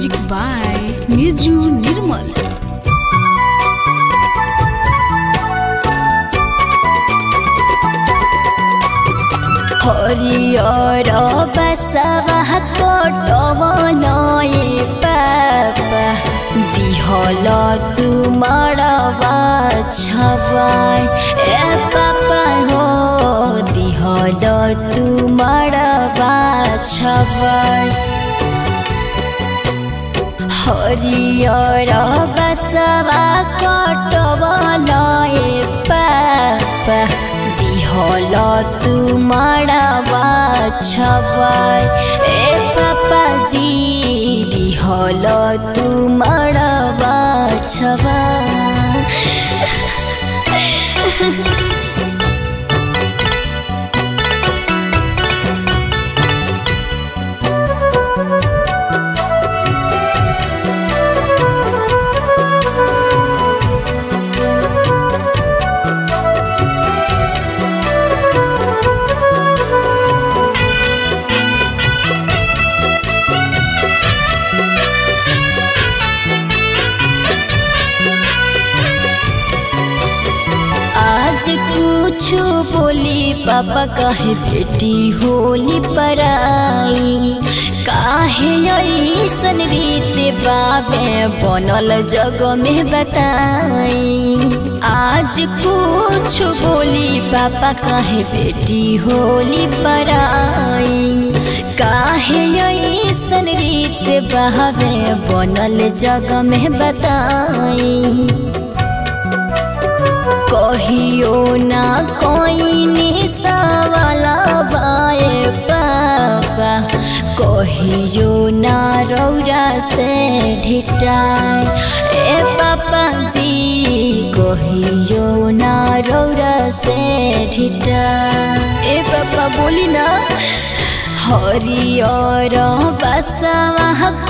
music by निजू निर्मल हरियर बसवा कटवलए पापा दिहल तुमरवा छबाय ए पापा हो दिहल तुमरवा छबाय हरियर बसवा कटवलए पापा दिहल तुमरवा छबाय ए पापाजी दिहल तुमरवा छबाय आज कुछ बोली पापा काहे बेटी होली पराई काहे ऐसन रीत बाबे बनल जग में बताई आज कुछ बोली पापा काहे बेटी होली पराई काहे ऐसन रीत बहावे बनल जग में बताई कहियो ना कोई निशावाला बाए पापा कहियो ना रौरा से ढिटाए ए पापा जी कहियो ना रौरा से ढिटाए ए पापा बोली ना हरियर बसवा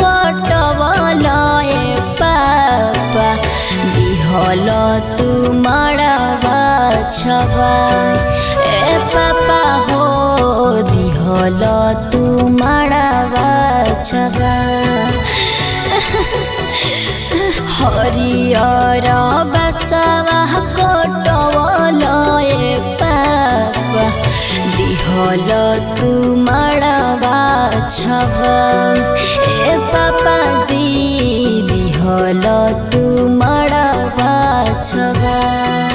कटवलए पापा दिहल तुमरवा छबाय ए पापा हो दिहल तुमरवा छबाय हरियर बसवा कटवलए पापा दिहल तुमरवा छबाय ए पापा जी दिहल तुमरवा छबाय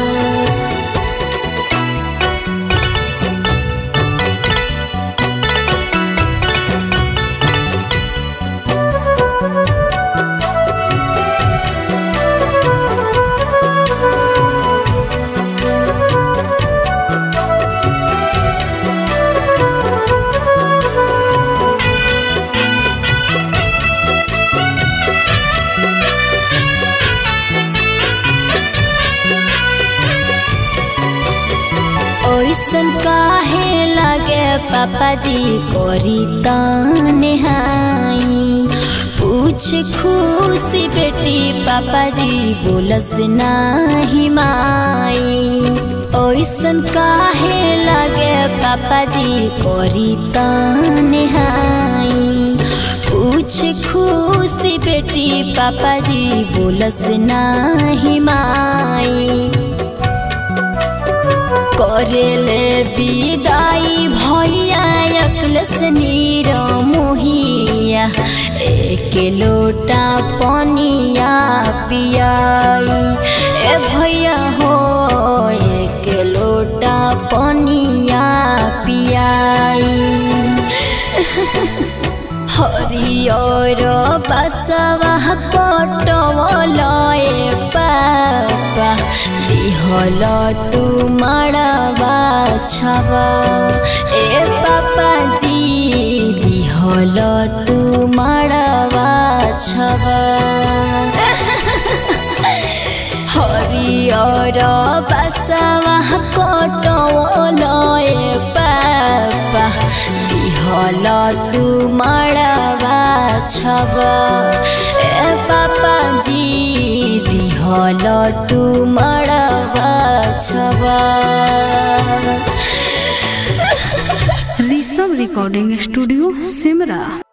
ओइसन काहे लगे पापाजी करी ताने हाई पूछ खुशी बेटी पापाजी बोलस नाही माई ओइसन काहे लगे पापाजी करी ताने हाई पूछ खुशी बेटी पापाजी बोलस नाही माई करेले विदाई भैया अकलस नीर मोहिया एक लोटा पनिया पियाई ए भैया हो एक लोटा पनिया पियाई हरियर बसवा कटवलए पापा दिहल तुमरवा छबा ए पापा जी दिहल तुमरवा छबा हरियर बसवा कटवलए पापा दिहल तुमरवा छबा ए पापा जी दिहल तुमरवा छबा ऋषभ रिकॉर्डिंग स्टूडियो सिमरा